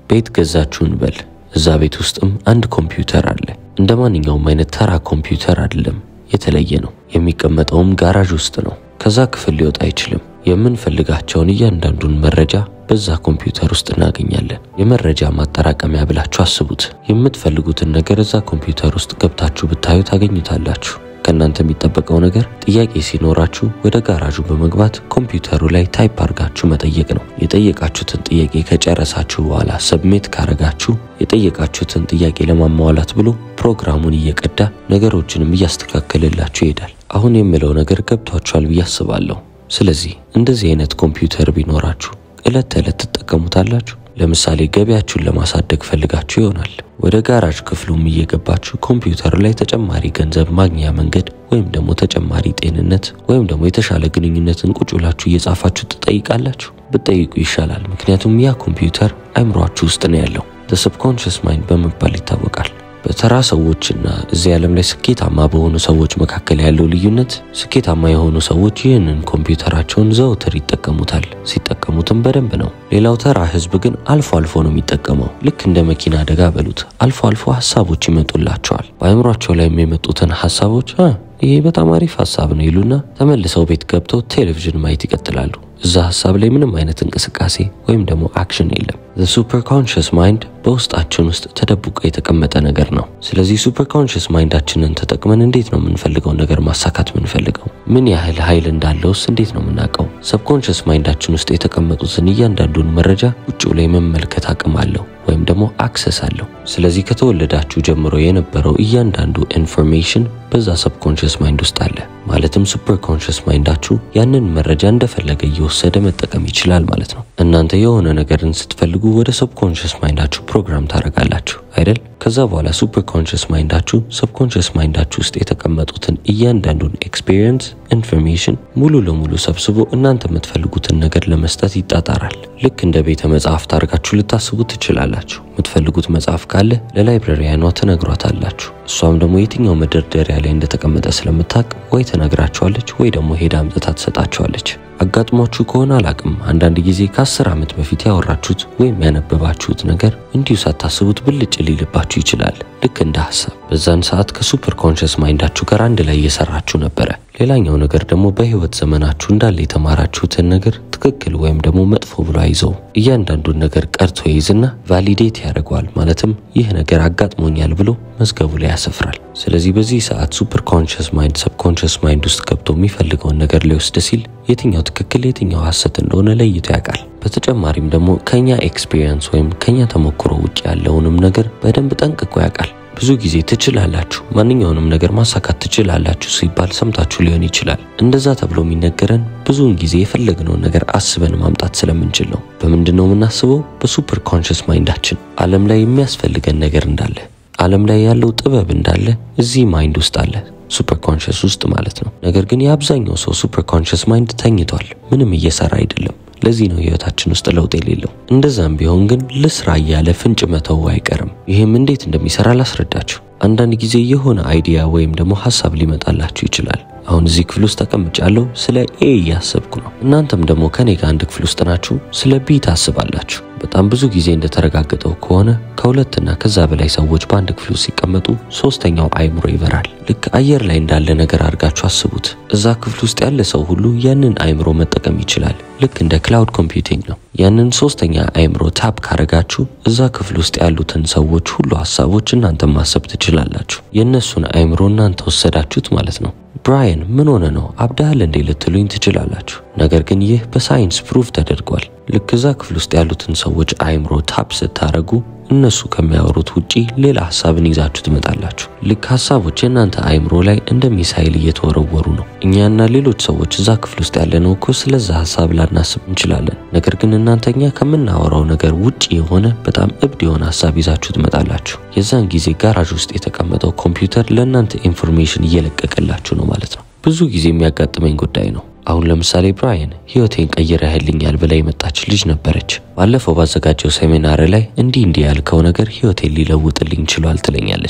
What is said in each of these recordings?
ቤት ገዛችሁ እንበል። እዛ ቤት ውስጥም አንድ ኮምፒውተር አለ። እንደ ማንኛውም አይነት ተራ ኮምፒውተር አይደለም፣ የተለየ ነው። የሚቀመጠውም ጋራዥ ውስጥ ነው። ከዛ ክፍል ሊወጣ አይችልም። የምንፈልጋቸውን እያንዳንዱን መረጃ በዛ ኮምፒውተር ውስጥ እናገኛለን። የመረጃ ማጠራቀሚያ ብላችሁ አስቡት። የምትፈልጉትን ነገር እዛ ኮምፒውተር ውስጥ ገብታችሁ ብታዩ ታገኙታላችሁ። ከእናንተ የሚጠበቀው ነገር ጥያቄ ሲኖራችሁ ወደ ጋራዡ በመግባት ኮምፒውተሩ ላይ ታይፕ አድርጋችሁ መጠየቅ ነው። የጠየቃችሁትን ጥያቄ ከጨረሳችሁ በኋላ ሰብሜት ካረጋችሁ የጠየቃችሁትን ጥያቄ ለማሟላት ብሎ ፕሮግራሙን እየቀዳ ነገሮችንም እያስተካከልላችሁ ይሄዳል። አሁን የምለው ነገር ገብቷችኋል ብዬ አስባለሁ። ስለዚህ እንደዚህ አይነት ኮምፒውተር ቢኖራችሁ ዕለት ተዕለት ትጠቀሙታላችሁ። ለምሳሌ ገቢያችሁን ለማሳደግ ፈልጋችሁ ይሆናል። ወደ ጋራጅ ክፍሉም እየገባችሁ ኮምፒውተሩ ላይ ተጨማሪ ገንዘብ ማግኛ መንገድ ወይም ደግሞ ተጨማሪ ጤንነት ወይም ደግሞ የተሻለ ግንኙነትን ቁጭ ብላችሁ እየጻፋችሁ ትጠይቃላችሁ። ብትጠይቁ ይሻላል። ምክንያቱም ያ ኮምፒውተር አይምሯችሁ ውስጥ ነው ያለው። ሰብኮንሽስ ማይንድ በመባል ይታወቃል። በተራ ሰዎችና እዚህ ዓለም ላይ ስኬታማ በሆኑ ሰዎች መካከል ያለው ልዩነት ስኬታማ የሆኑ ሰዎች ይህንን ኮምፒውተራቸውን ዘውትር ይጠቀሙታል። ሲጠቀሙትም በደንብ ነው። ሌላው ተራ ሕዝብ ግን አልፎ አልፎ ነው የሚጠቀመው። ልክ እንደ መኪና አደጋ በሉት። አልፎ አልፎ ሀሳቦች ይመጡላቸዋል። በአእምሯቸው ላይ የሚመጡትን ሀሳቦች ይሄ በጣም አሪፍ ሀሳብ ነው ይሉና ተመልሰው ቤት ገብተው ቴሌቪዥን ማየት ይቀጥላሉ። እዛ ሀሳብ ላይ ምንም አይነት እንቅስቃሴ ወይም ደግሞ አክሽን የለም። ሱፐር ኮንሽስ ማይንድ በውስጣችን ውስጥ ተደብቆ የተቀመጠ ነገር ነው። ስለዚህ ሱፐር ኮንሽስ ማይንዳችንን ተጠቅመን እንዴት ነው የምንፈልገውን ነገር ማሳካት የምንፈልገው? ምን ያህል ኃይል እንዳለውስ እንዴት ነው የምናውቀው? ሰብኮንሽስ ማይንዳችን ውስጥ የተቀመጡትን እያንዳንዱን መረጃ ውጭ ላይ መመልከት አቅም አለው ወይም ደግሞ አክሰስ አለው። ስለዚህ ከተወለዳችሁ ጀምሮ የነበረው እያንዳንዱ ኢንፎርሜሽን በዛ ሰብኮንሽስ ማይንድ ውስጥ አለ። ማለትም ሱፐር ኮንሽስ ማይንዳችሁ ያንን መረጃ እንደፈለገ እየወሰደ መጠቀም ይችላል ማለት ነው። እናንተ የሆነ ነገርን ስትፈልጉ ወደ ሰብኮንሽስ ማይንዳችሁ ፕሮግራም ታደርጋላችሁ አይደል? ከዛ በኋላ ሱፐር ኮንሽስ ማይንዳችሁ ሰብኮንሽስ ማይንዳችሁ ውስጥ የተቀመጡትን እያንዳንዱን ኤክስፒሪየንስ ኢንፎርሜሽን ሙሉ ለሙሉ ሰብስቦ እናንተ የምትፈልጉትን ነገር ለመስጠት ይጣጣራል። ልክ እንደ ቤተ መጽሐፍት አድርጋችሁ ልታስቡ ትችላላችሁ። የምትፈልጉት መጽሐፍ ካለ ለላይብረሪያኗ ትነግሯታላችሁ። እሷም ደግሞ የትኛው መደርደሪያ ላይ እንደተቀመጠ ስለምታውቅ ወይ ትነግራችኋለች ወይ ደግሞ ሄዳ አምጥታ ትሰጣችኋለች። አጋጥሟችሁ ከሆነ አላቅም፣ አንዳንድ ጊዜ ከአስር ዓመት በፊት ያወራችሁት ወይም ያነበባችሁት ነገር እንዲሁ ሳታስቡት ብልጭ ሊልባችሁ ይችላል። ልክ እንደ ሀሳብ በዛን ሰዓት ከሱፐር ኮንሽስ ማይንዳችሁ ጋር አንድ ላይ እየሰራችሁ ነበረ። ሌላኛው ነገር ደግሞ በህይወት ዘመናችሁ እንዳለ የተማራችሁትን ነገር ትክክል ወይም ደግሞ መጥፎ ብሎ አይዘው እያንዳንዱን ነገር ቀርቶ ይይዝና ቫሊዴት ያደርገዋል። ማለትም ይህ ነገር አጋጥሞኛል ብሎ መዝገቡ ላይ ያሰፍራል። ስለዚህ በዚህ ሰዓት ሱፐር ኮንሽስ ማይንድ ሰብኮንሽስ ማይንድ ውስጥ ገብቶ የሚፈልገውን ነገር ሊወስድ ሲል የትኛው ትክክል የትኛው ሐሰት እንደሆነ ለይቶ ያውቃል። በተጨማሪም ደግሞ ከኛ ኤክስፒሪየንስ ወይም ከኛ ተሞክሮ ውጭ ያለውንም ነገር በደንብ ጠንቅቆ ያውቃል። ብዙ ጊዜ ትችላላችሁ፣ ማንኛውንም ነገር ማሳካት ትችላላችሁ ሲባል ሰምታችሁ ሊሆን ይችላል። እንደዛ ተብሎ የሚነገረን ብዙውን ጊዜ የፈለግነውን ነገር አስበን ማምጣት ስለምንችል ነው። በምንድን ነው የምናስበው? በሱፐር ኮንሽስ ማይንዳችን ዓለም ላይ የሚያስፈልገን ነገር እንዳለ፣ ዓለም ላይ ያለው ጥበብ እንዳለ እዚህ ማይንድ ውስጥ አለ ሱፐር ኮንሽስ ውስጥ ማለት ነው። ነገር ግን የአብዛኛው ሰው ሱፐር ኮንሽስ ማይንድ ተኝቷል፣ ምንም እየሰራ አይደለም። ለዚህ ነው ህይወታችን ውስጥ ለውጥ የሌለው። እንደዛም ቢሆን ግን ልስራ እያለ ፍንጭ መተው አይቀርም። ይህም እንዴት እንደሚሰራ ላስረዳችሁ። አንዳንድ ጊዜ የሆነ አይዲያ ወይም ደግሞ ሀሳብ ሊመጣላችሁ ይችላል። አሁን እዚህ ክፍል ውስጥ ተቀምጫለሁ፣ ስለ ኤ እያሰብኩ ነው። እናንተም ደግሞ ከኔ ጋር አንድ ክፍል ውስጥ ናችሁ፣ ስለ ቢ ታስባላችሁ። በጣም ብዙ ጊዜ እንደተረጋገጠው ከሆነ ከሁለትና ከዛ በላይ ሰዎች በአንድ ክፍል ውስጥ ሲቀመጡ ሶስተኛው አይምሮ ይበራል። ልክ አየር ላይ እንዳለ ነገር አድርጋችሁ አስቡት። እዛ ክፍል ውስጥ ያለ ሰው ሁሉ ያንን አይምሮ መጠቀም ይችላል። ልክ እንደ ክላውድ ኮምፒውቲንግ ነው። ያንን ሶስተኛ አይምሮ ታፕ ካረጋችሁ እዛ ክፍል ውስጥ ያሉትን ሰዎች ሁሉ ሀሳቦች እናንተ ማሰብ ትችላላችሁ። የእነሱን አይምሮ እናንተ ወሰዳችሁት ማለት ነው። ብራየን ምን ሆነ ነው አብዳሃል እንዴ ልትሉኝ ትችላላችሁ። ነገር ግን ይህ በሳይንስ ፕሩፍ ተደርጓል። ልክ እዛ ክፍል ውስጥ ያሉትን ሰዎች አይምሮ ታፕ ስታረጉ እነሱ ከሚያወሩት ውጪ ሌላ ሀሳብን ይዛችሁ ትመጣላችሁ። ልክ ሀሳቦች የእናንተ አይምሮ ላይ እንደ ሚሳይል እየተወረወሩ ነው። እኛና ሌሎች ሰዎች እዛ ክፍል ውስጥ ያለነው እኮ ስለዛ ሀሳብ ላናስብ እንችላለን። ነገር ግን እናንተ እኛ ከምናወራው ነገር ውጪ የሆነ በጣም እብድ የሆነ ሀሳብ ይዛችሁ ትመጣላችሁ። የዛን ጊዜ ጋራዥ ውስጥ የተቀመጠው ኮምፒውተር ለእናንተ ኢንፎርሜሽን እየለቀቀላችሁ ነው ማለት ነው። ብዙ ጊዜ የሚያጋጥመኝ ጉዳይ ነው። አሁን ለምሳሌ ብራየን ህይወቴን ቀይረህልኛል ብላ የመጣች ልጅ ነበረች። ባለፈው ባዘጋጀው ሴሚናር ላይ እንዲህ እንዲህ ያልከው ነገር ህይወቴን ሊለውጥልኝ ችሏል ትለኛለች።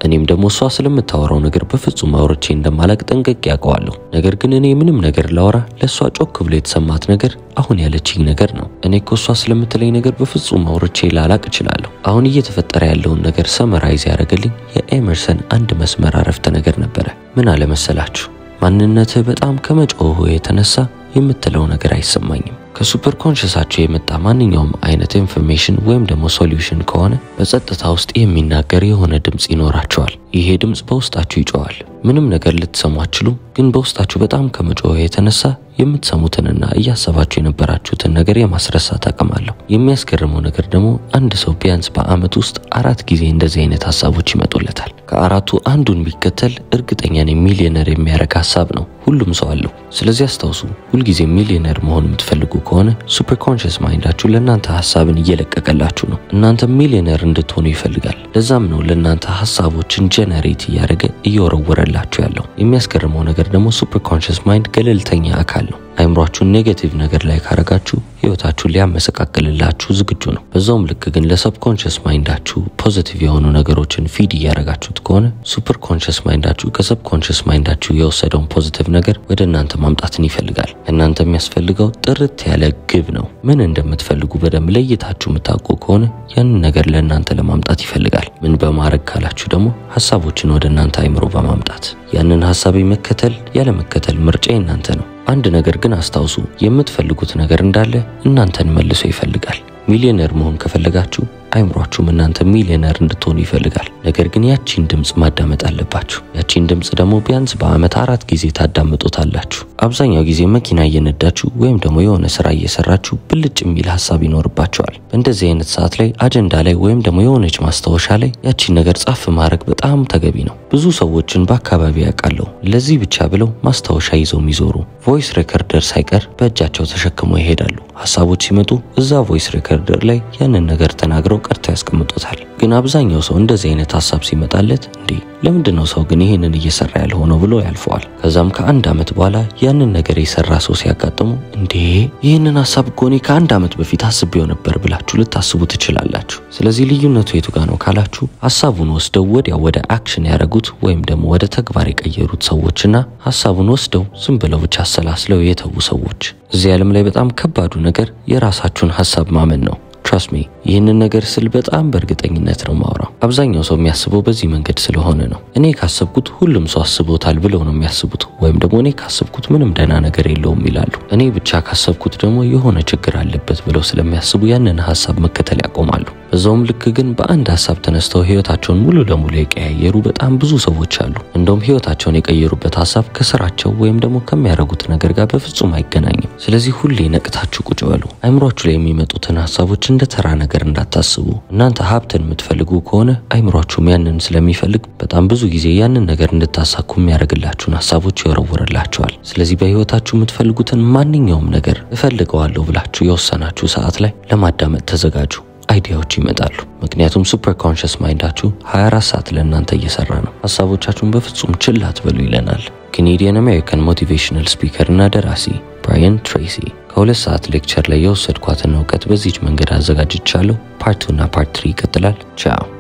እኔም ደግሞ እሷ ስለምታወራው ነገር በፍጹም አውርቼ እንደማላቅ ጠንቅቄ ያውቀዋለሁ። ነገር ግን እኔ ምንም ነገር ላወራ ለእሷ ጮክ ብሎ የተሰማት ነገር አሁን ያለችኝ ነገር ነው። እኔ እኮ እሷ ስለምትለኝ ነገር በፍጹም አውርቼ ላላቅ እችላለሁ። አሁን እየተፈጠረ ያለውን ነገር ሰመራይዝ ያደረገልኝ የኤመርሰን አንድ መስመር አረፍተ ነገር ነበረ። ምን አለመሰላችሁ? ማንነትህ በጣም ከመጮሁ የተነሳ የምትለው ነገር አይሰማኝም። ከሱፐር ኮንሽሳቸው የመጣ ማንኛውም አይነት ኢንፎርሜሽን ወይም ደግሞ ሶሉሽን ከሆነ በጸጥታ ውስጥ የሚናገር የሆነ ድምፅ ይኖራቸዋል። ይሄ ድምፅ በውስጣችሁ ይጮዋል። ምንም ነገር ልትሰሙ አትችሉም፣ ግን በውስጣችሁ በጣም ከመጮህ የተነሳ የምትሰሙትንና እያሰባችሁ የነበራችሁትን ነገር የማስረሳት አቅም አለው። የሚያስገርመው ነገር ደግሞ አንድ ሰው ቢያንስ በዓመት ውስጥ አራት ጊዜ እንደዚህ አይነት ሀሳቦች ይመጡለታል። ከአራቱ አንዱን ቢከተል እርግጠኛ ነኝ ሚሊዮነር የሚያደርግ ሀሳብ ነው። ሁሉም ሰው አለው። ስለዚህ አስታውሱ፣ ሁልጊዜ ሚሊዮነር መሆን የምትፈልጉ ከሆነ ሱፐር ኮንሽስ ማይንዳችሁ ለእናንተ ሀሳብን እየለቀቀላችሁ ነው። እናንተ ሚሊዮነር እንድትሆኑ ይፈልጋል። ለዛም ነው ለእናንተ ሀሳቦችን ጀነሬት እያደረገ እየወረወረላችሁ ያለው። የሚያስገርመው ነገር ደግሞ ሱፐር ኮንሽስ ማይንድ ገለልተኛ አካል ነው። አይምሯችሁን ኔጌቲቭ ነገር ላይ ካረጋችሁ ህይወታችሁን ሊያመሰቃቅልላችሁ ዝግጁ ነው። በዛውም ልክ ግን ለሰብኮንሽስ ማይንዳችሁ ፖዚቲቭ የሆኑ ነገሮችን ፊድ እያረጋችሁት ከሆነ ሱፐር ኮንሽስ ማይንዳችሁ ከሰብኮንሽስ ማይንዳችሁ የወሰደውን ፖዚቲቭ ነገር ወደ እናንተ ማምጣትን ይፈልጋል። እናንተ የሚያስፈልገው ጥርት ያለ ግብ ነው። ምን እንደምትፈልጉ በደንብ ለይታችሁ የምታውቁ ከሆነ ያንን ነገር ለእናንተ ለማምጣት ይፈልጋል። ምን በማድረግ ካላችሁ ደግሞ ሀሳቦችን ወደ እናንተ አይምሮ በማምጣት ያንን ሀሳብ መከተል ያለ መከተል ምርጫ እናንተ ነው። አንድ ነገር ግን አስታውሱ፣ የምትፈልጉት ነገር እንዳለ እናንተን መልሶ ይፈልጋል። ሚሊዮነር መሆን ከፈለጋችሁ አይምሯችሁም እናንተ ሚሊዮነር እንድትሆኑ ይፈልጋል። ነገር ግን ያቺን ድምፅ ማዳመጥ አለባችሁ። ያቺን ድምፅ ደግሞ ቢያንስ በዓመት አራት ጊዜ ታዳምጡታላችሁ። አብዛኛው ጊዜ መኪና እየነዳችሁ ወይም ደግሞ የሆነ ስራ እየሰራችሁ ብልጭ የሚል ሀሳብ ይኖርባቸዋል። በእንደዚህ አይነት ሰዓት ላይ አጀንዳ ላይ ወይም ደግሞ የሆነች ማስታወሻ ላይ ያቺን ነገር ጻፍ ማድረግ በጣም ተገቢ ነው። ብዙ ሰዎችን በአካባቢ ያውቃለሁ ለዚህ ብቻ ብለው ማስታወሻ ይዘው የሚዞሩ ቮይስ ሬከርደር ሳይቀር በእጃቸው ተሸክመው ይሄዳሉ። ሀሳቦች ሲመጡ እዛ ቮይስ ሬከርደር ላይ ያንን ነገር ተናግረው ቀርተው ያስቀምጡታል። ግን አብዛኛው ሰው እንደዚህ አይነት ሀሳብ ሲመጣለት እንዴ ለምንድን ነው ሰው ግን ይህንን እየሰራ ያልሆነው ብሎ ያልፈዋል። ከዛም ከአንድ ዓመት በኋላ ያንን ነገር የሰራ ሰው ሲያጋጥሙ እንዴ ይህንን ሀሳብ እኮ እኔ ከአንድ ዓመት በፊት አስቤው ነበር ብላችሁ ልታስቡ ትችላላችሁ። ስለዚህ ልዩነቱ የቱ ጋር ነው ካላችሁ ሀሳቡን ወስደው ወዲያው ወደ አክሽን ያደረጉት ወይም ደግሞ ወደ ተግባር የቀየሩት ሰዎችና ሀሳቡን ወስደው ዝም ብለው ብቻ አሰላስለው የተዉ ሰዎች። እዚህ ዓለም ላይ በጣም ከባዱ ነገር የራሳችሁን ሀሳብ ማመን ነው። ትራስት ሚ ይህንን ነገር ስል በጣም በእርግጠኝነት ነው ማውራው። አብዛኛው ሰው የሚያስበው በዚህ መንገድ ስለሆነ ነው። እኔ ካሰብኩት ሁሉም ሰው አስቦታል ብለው ነው የሚያስቡት። ወይም ደግሞ እኔ ካሰብኩት ምንም ደህና ነገር የለውም ይላሉ። እኔ ብቻ ካሰብኩት ደግሞ የሆነ ችግር አለበት ብለው ስለሚያስቡ ያንን ሀሳብ መከተል ያቆማሉ። በዛውም ልክ ግን በአንድ ሀሳብ ተነስተው ህይወታቸውን ሙሉ ለሙሉ የቀያየሩ በጣም ብዙ ሰዎች አሉ። እንደውም ህይወታቸውን የቀየሩበት ሀሳብ ከስራቸው ወይም ደግሞ ከሚያደርጉት ነገር ጋር በፍጹም አይገናኝም። ስለዚህ ሁሌ ነቅታችሁ ቁጭ በሉ። አይምሯችሁ ላይ የሚመጡትን ሀሳቦች እንደ ተራ ነገር እንዳታስቡ። እናንተ ሀብትን የምትፈልጉ ከሆነ አይምሯችሁም ያንን ስለሚፈልግ በጣም ብዙ ጊዜ ያንን ነገር እንድታሳኩ የሚያደርግላችሁን ሀሳቦች ይወረውርላችኋል። ስለዚህ በህይወታችሁ የምትፈልጉትን ማንኛውም ነገር እፈልገዋለሁ ብላችሁ የወሰናችሁ ሰዓት ላይ ለማዳመጥ ተዘጋጁ። አይዲያዎች ይመጣሉ። ምክንያቱም ሱፐር ኮንሽስ ማይንዳችሁ 24 ሰዓት ለእናንተ እየሰራ ነው። ሀሳቦቻችሁን በፍጹም ችላ አትበሉ ይለናል ኬኔዲያን አሜሪካን ሞቲቬሽናል ስፒከር እና ደራሲ ብራያን ትሬሲ። ከሁለት ሰዓት ሌክቸር ላይ የወሰድኳትን እውቀት በዚች መንገድ አዘጋጅቻለሁ። ፓርት ቱ እና ፓርት ትሪ ይቀጥላል። ቻው